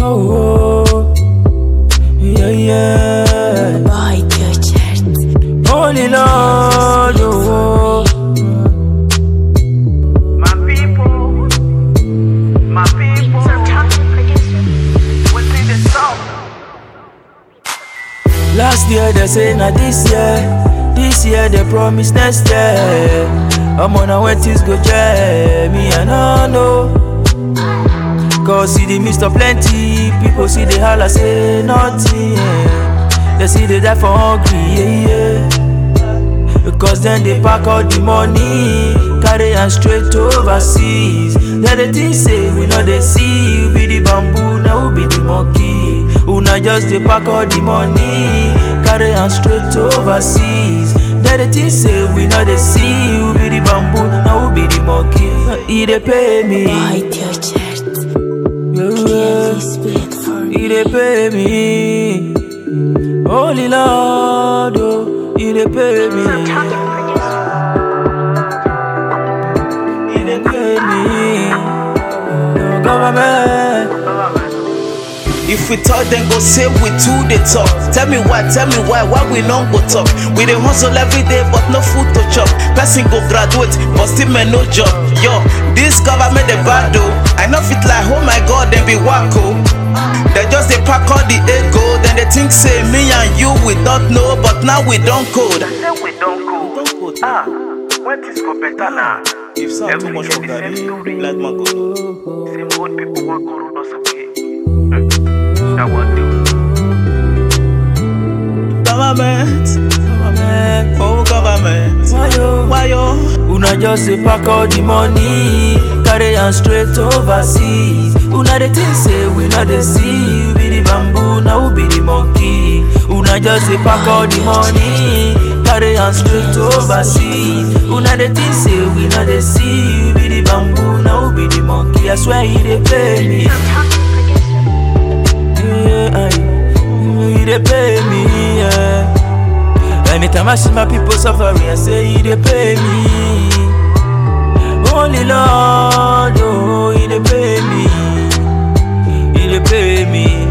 Oh, oh. yeah, yeah. Boy Göçert. Holy Lord, oh, My people, my people, within the soul. Last year they say na this year, this year they promise next year. I'm on a when things go jam, me I no know. Cause see the midst of plenty, people see the holla say nothing. Yeah. They see they die for hungry, yeah, yeah. Because then they pack all the money, carry am straight overseas. Then they think say we know they see you be the bamboo, now we be the monkey. Una just they pack all the money, carry am straight overseas. Then they think say we know they see you be the bamboo, now we be the monkey. He dey pay me, Boy Göçert. yeah, Clearly speak for he dey pay me. Holy Lord, oh, he dey pay me. He dey pay me. Oh, government. If we talk, then go say we too they talk. Tell me why, tell me why, why we don't go talk. We dey hustle every day, but no food to chop. Person go graduate, but still man no job. Yo, this government they bad though. I know fit like, oh my god, they be wacko. They just they pack all the ego, then they think say me and you we don't know, but now we don't code. Say we don't go. Ah, when things go better now. If sound too much for Every day the Gary, same story. like my go. Same old people want go road us away. Hmm, That one do. Government, Government. oh government, Why yo? why yo? Una just dey pack all the money, carry am straight overseas. Una dey think say we no dey see you be the bamboo, now we be the monkey. Una just dey pack all the money, carry am straight overseas. Una dey think say we no dey see you be the bamboo, now we be the monkey. I swear he dey pay me. Yeah, aye. he dey pay me. Yeah. Anytime I see my people suffering, I say he dey pay me. Holy Lord, oh, he dey pay me. He dey pay me.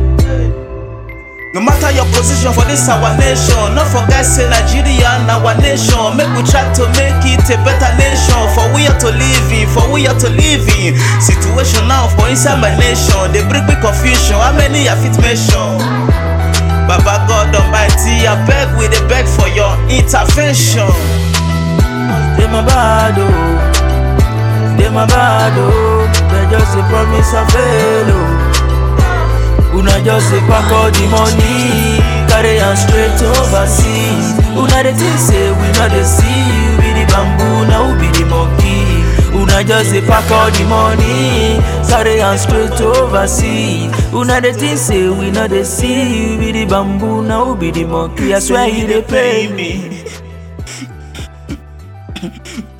No matter your position for this our nation, not forget say Nigeria na our nation. Make we try to make it a better nation. For we are to live in, for we are to live in. Situation now for inside my nation, they bring me confusion. How many I fit mention? Baba God Almighty, I beg we dey beg for your intervention. They my bad, oh. They my bad, oh. They just a promise of fail, oh. Una just a pack all the money, carry am straight overseas. Una dey think say we no dey see you be the bamboo, now we be the monkey. Una just a pack all the money, carry am straight overseas. Una dey think say we no dey see you be the bamboo, now we be the monkey. I swear he dey pay me.